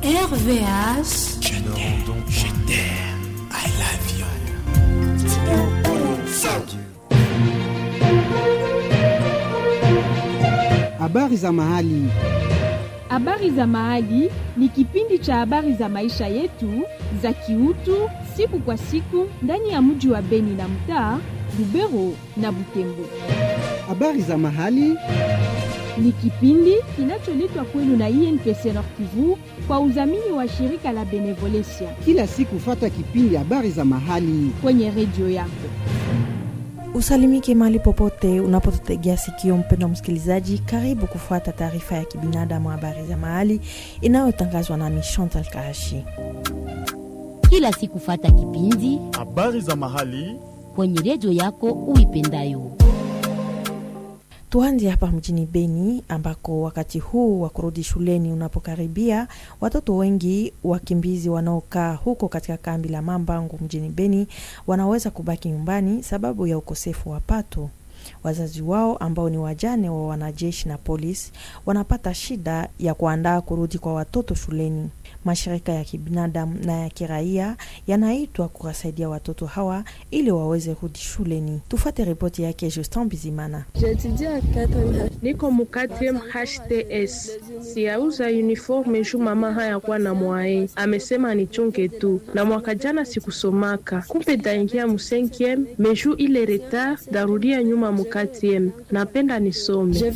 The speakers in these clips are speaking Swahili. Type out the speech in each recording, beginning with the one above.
RVH. Je t'aime, je t'aime, I love you. Habari za mahali. Habari za Mahali ni kipindi cha habari za maisha yetu za kiutu siku kwa siku ndani ya mji wa Beni na mtaa Lubero na Butembo. Habari za mahali. Ni kipindi kinacholetwa kwenu na INPC Nord Kivu kwa udhamini wa shirika la Benevolencia Kila siku fata kipindi habari za mahali. kwenye redio yako. Usalimike mahali popote unapotutegea sikio, mpendwa msikilizaji, karibu kufuata taarifa ya kibinadamu, habari za mahali inayotangazwa nami Chantal Kahashi. kila siku fata kipindi habari za mahali kwenye redio yako uipendayo. Tuanze hapa mjini Beni ambako wakati huu wa kurudi shuleni unapokaribia, watoto wengi wakimbizi wanaokaa huko katika kambi la Mambangu mjini Beni wanaweza kubaki nyumbani sababu ya ukosefu wa pato. Wazazi wao ambao ni wajane wa wanajeshi na polisi wanapata shida ya kuandaa kurudi kwa watoto shuleni. Mashirika ya kibinadamu na ya kiraia yanaitwa kuwasaidia watoto hawa ili waweze rudi shuleni. Tufate ripoti yake Justin Bizimana. niko mukatem HTS siyauza uniforme juu mama hayakuwa na mwae, amesema nichunge tu, na mwaka jana sikusomaka, kumbe daingia musenkiem meju ile retard darudia nyuma mukatem, napenda nisome.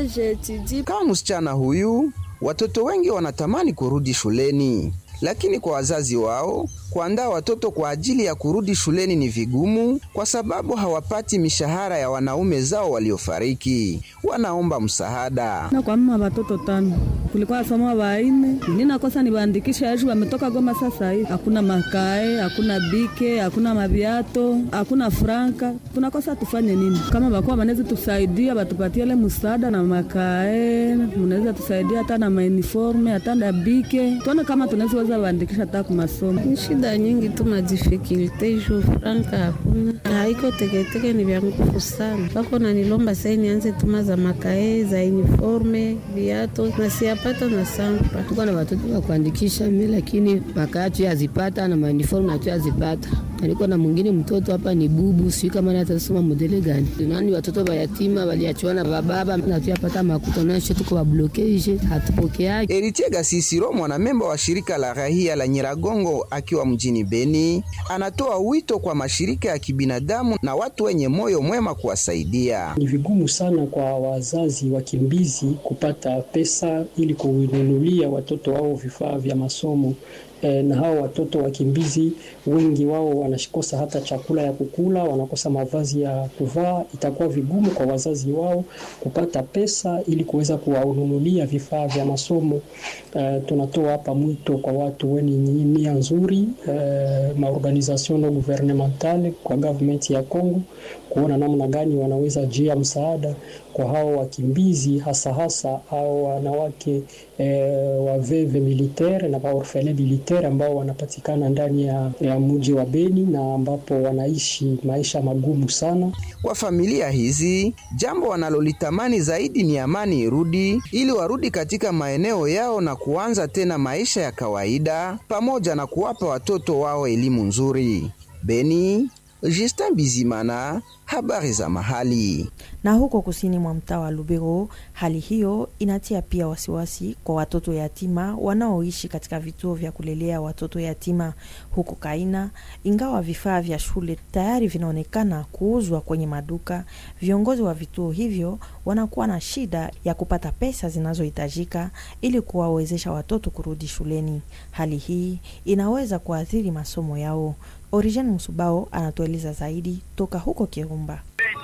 Kama msichana huyu, watoto wengi wanatamani kurudi shuleni, lakini kwa wazazi wao kuandaa watoto kwa ajili ya kurudi shuleni ni vigumu, kwa sababu hawapati mishahara ya wanaume zao waliofariki. Wanaomba msaada. na kwa mama watoto tano kulikuwa soma waine ninakosa niwaandikisha aju wametoka Goma sasa hivi, hakuna makae, hakuna bike, hakuna maviato, hakuna franka. Tunakosa tufanye nini? Kama bakuwa wanaweza tusaidia, batupatie ile msaada na makae, mnaweza tusaidia hata na mauniforme hata na bike, tuone kama tunaweza weza waandikisha hata kwa masomo. Ni shida nyingi tu, madifikulte juu franka hakuna, haiko teketeke, ni vya nguvu sana. Wako nanilomba sai nianze tuma za makae za uniforme viato na siapata na sampa. tuko na watoto wa kuandikisha mi, lakini makaa tu yazipata na mauniform na tu yazipata. Niko na mwingine mtoto hapa ni bubu, sijui kama naye atasoma modele gani. Nani watoto wa yatima waliachiwa na bababa na tuyapata makuta nasho, tuko wablokeje, hatupokeaje. Eritie Gasisiro, mwanamemba wa shirika la rahia la Nyiragongo akiwa mjini Beni, anatoa wito kwa mashirika ya kibinadamu na watu wenye moyo mwema kuwasaidia. Ni vigumu sana kwa wazazi wakimbizi kupata pesa ili kununulia watoto wao vifaa vya masomo. E, na hao watoto wakimbizi wengi wao wanakosa hata chakula ya kukula, wanakosa mavazi ya kuvaa. Itakuwa vigumu kwa wazazi wao kupata pesa ili kuweza kuwanunulia vifaa vya masomo. E, tunatoa hapa mwito kwa watu wenye nia nzuri, e, maorganisation non gouvernementale kwa government ya Congo kuona namna gani wanaweza jia msaada kwa hao wakimbizi hasa hasa au wanawake e, waveve militaire na waorfele militaire ambao wanapatikana ndani ya, ya mji wa Beni na ambapo wanaishi maisha magumu sana. Kwa familia hizi, jambo wanalolitamani zaidi ni amani irudi, ili warudi katika maeneo yao na kuanza tena maisha ya kawaida, pamoja na kuwapa watoto wao elimu nzuri. Beni, Justin Bizimana, habari za mahali. Na huko kusini mwa mtaa wa Lubero, hali hiyo inatia pia wasiwasi kwa watoto yatima wanaoishi katika vituo vya kulelea watoto yatima huko Kaina. Ingawa vifaa vya shule tayari vinaonekana kuuzwa kwenye maduka, viongozi wa vituo hivyo wanakuwa na shida ya kupata pesa zinazohitajika ili kuwawezesha watoto kurudi shuleni. Hali hii inaweza kuathiri masomo yao. Origen Musubao anatueleza zaidi toka huko Kirumba.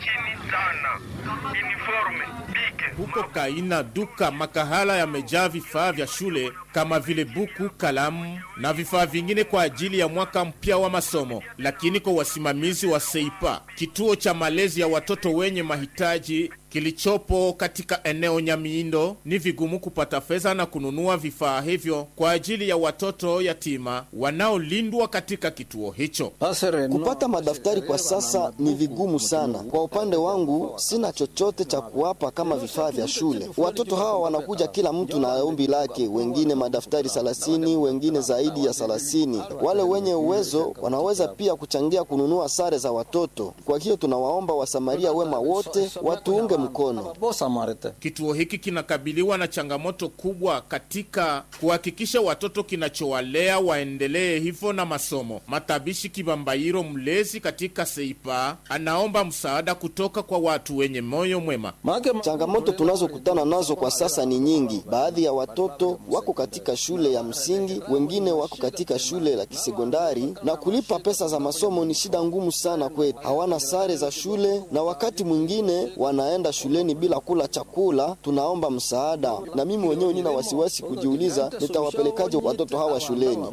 Huko Kaina, duka makahala yamejaa vifaa vya shule kama vile buku, kalamu na vifaa vingine kwa ajili ya mwaka mpya wa masomo. Lakini kwa wasimamizi wa Seipa, kituo cha malezi ya watoto wenye mahitaji kilichopo katika eneo Nyamiindo, ni vigumu kupata fedha na kununua vifaa hivyo kwa ajili ya watoto yatima wanaolindwa katika kituo hicho. Kupata madaftari kwa sasa ni vigumu sana. Kwa upande wangu, sina chochote cha kuwapa kama vifaa vya shule. Watoto hawa wanakuja kila mtu na ombi lake, wengine madaftari thelathini, wengine zaidi ya thelathini. Wale wenye uwezo wanaweza pia kuchangia kununua sare za watoto. Kwa hiyo tunawaomba wasamaria wema wote watuunge mkono. Kituo hiki kinakabiliwa na changamoto kubwa katika kuhakikisha watoto kinachowalea waendelee hivyo na masomo. Matabishi Kibambairo, mlezi katika Seipa, anaomba msaada kutoka kwa watu wenye moyo mwema. Changamoto tunazokutana nazo kwa sasa ni nyingi. Baadhi ya watoto wako katika shule ya msingi, wengine wako katika shule la kisekondari, na kulipa pesa za masomo ni shida ngumu sana kwetu. Hawana sare za shule na wakati mwingine wanaenda shuleni bila kula chakula. Tunaomba msaada, na mimi mwenyewe nina wasiwasi kujiuliza nitawapelekaje watoto hawa shuleni.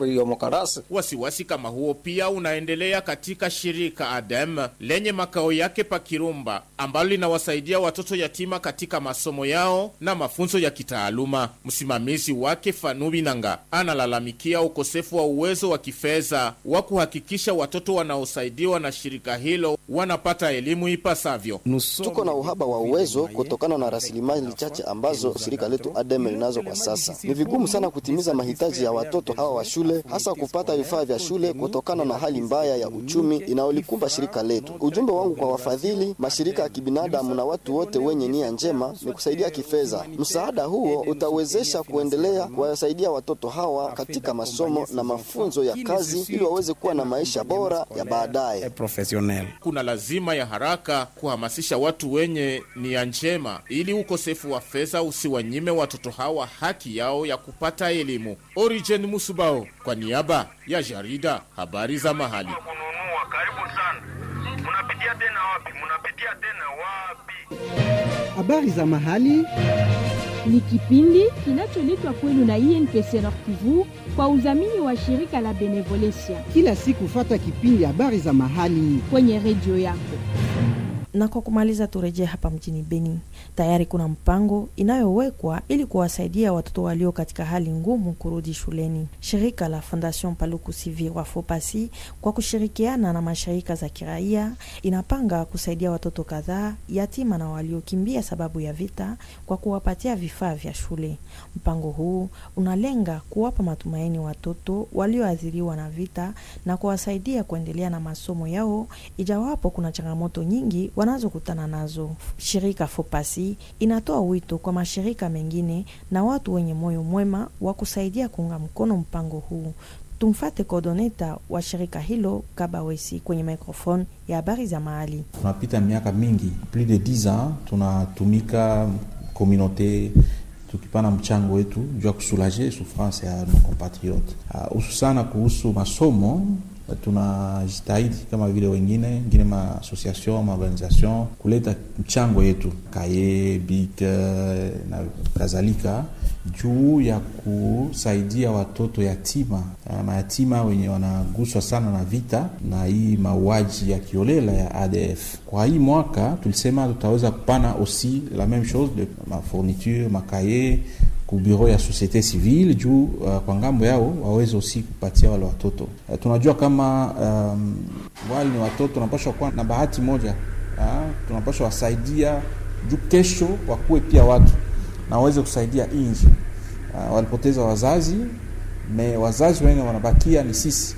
Wasiwasi kama huo pia unaendelea katika shirika ADEM lenye makao yake pa Kirumba ambalo linawasaidia watoto yatima katika masomo yao na mafunzo ya kitaaluma. Msimamizi wake Fanubi Nanga analalamikia ukosefu wa uwezo wa kifedha wa kuhakikisha watoto wanaosaidiwa na shirika hilo wanapata elimu ipasavyo. Tuko na uhaba wa uwezo kutokana na rasilimali chache ambazo shirika letu ADEM linazo kwa sasa. Ni vigumu sana kutimiza mahitaji ya watoto hawa wa shule, hasa kupata vifaa vya shule kutokana na hali mbaya ya uchumi inayolikumba shirika letu. Ujumbe wangu kwa wafadhili, mashirika ya kibinadamu na watu wote wenye nia njema ni kusaidia kifedha. Msaada huo utawezesha kuendelea kuwasaidia watoto hawa katika masomo na mafunzo ya kazi ili waweze kuwa na maisha bora ya baadaye. Kuna lazima ya haraka kuhamasisha watu wenye nia njema ili ukosefu wa fedha usiwanyime watoto hawa haki yao ya kupata elimu. Origen Musubao kwa niaba ya jarida habari za mahali. Habari za mahali ni kipindi kinacholetwa kwenu na INPC Nord Kivu kwa udhamini wa shirika la Benevolencia. Kila siku fata kipindi habari za mahali kwenye redio yako. Na kwa kumaliza, turejee hapa mjini Beni. Tayari kuna mpango inayowekwa ili kuwasaidia watoto walio katika hali ngumu kurudi shuleni. Shirika la Fondation Paluku Sivi wa Fopasi kwa kushirikiana na mashirika za kiraia inapanga kusaidia watoto kadhaa yatima na waliokimbia sababu ya vita kwa kuwapatia vifaa vya shule. Mpango huu unalenga kuwapa matumaini watoto walioathiriwa na vita na kuwasaidia kuendelea na masomo yao, ijawapo kuna changamoto nyingi wanazokutana nazo. Shirika Fopasi inatoa wito kwa mashirika mengine na watu wenye moyo mwema wa kusaidia kuunga mkono mpango huu. Tumfate kodoneta wa shirika hilo Kabawesi kwenye microphone ya habari za mahali. Tunapita miaka mingi plus de 10 ans tunatumika komunote tukipana mchango wetu juu ya kusulaje souffrance ya nos compatriotes hususana uh, kuhusu masomo tunajitahidi kama vile wengine wengine maasociation maorganisation kuleta mchango yetu kaye bik na kadhalika juu ya kusaidia watoto yatima mayatima wenye wanaguswa sana na vita na hii mauaji ya kiolela ya ADF. Kwa hii mwaka tulisema tutaweza kupana aussi la même chose de mafourniture makaye ku bureau ya societe civile juu uh, kwa ngambo yao waweze usi kupatia wale watoto uh, tunajua kama um, wale ni watoto tunapashwa kuwa na bahati moja uh, tunapashwa wasaidia juu kesho wakuwe pia watu na waweze kusaidia inji uh, walipoteza wazazi me wazazi wengi wanabakia ni sisi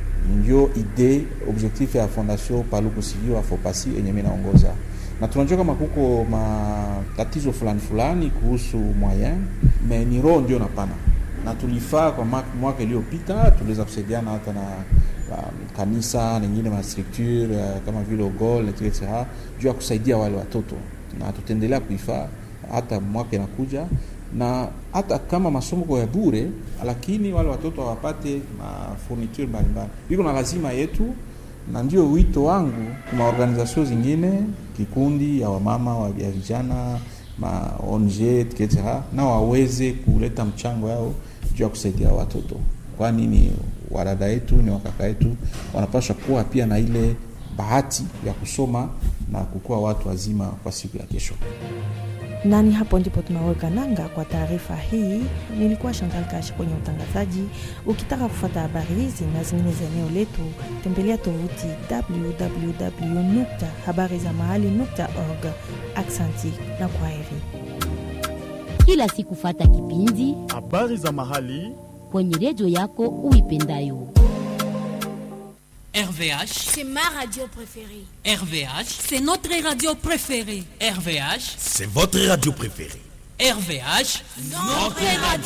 ndio ide objectif ya fondation Paluku Sivi wa Fopasi yenye mimi naongoza na tunajua kama kuko matatizo fulani fulani kuhusu moyen me ni roho ndio napana na tulifaa kwa mwaka iliyopita tuliweza kusaidiana hata na um, kanisa nengine mastructure uh, kama vile ogol etc juu ya kusaidia wale watoto na tutaendelea kuifaa hata mwaka inakuja na hata kama masomo kwa ya bure lakini wale watoto hawapate mafurniture mbalimbali iko na lazima yetu na ndio wito wangu kwa maorganizasio zingine kikundi ya wamama wa ya vijana ma ONG etc na waweze kuleta mchango yao juu ya kusaidia watoto, kwani ni wadada yetu ni wakaka yetu, wanapaswa kuwa pia na ile bahati ya kusoma na kukuwa watu wazima kwa siku ya kesho. na ni hapo ndipo tunaweka nanga kwa taarifa hii. Nilikuwa Chantal Kashi kwenye utangazaji. Ukitaka kufata habari hizi na zingine za eneo letu, tembelea tovuti www habari za mahali org. Aksanti na kwaheri. Kila siku fata kipindi habari za mahali kwenye redio yako uipendayo. RVH, C'est ma radio préférée. RVH, C'est notre radio préférée. RVH, C'est votre radio préférée. RVH, Notre radio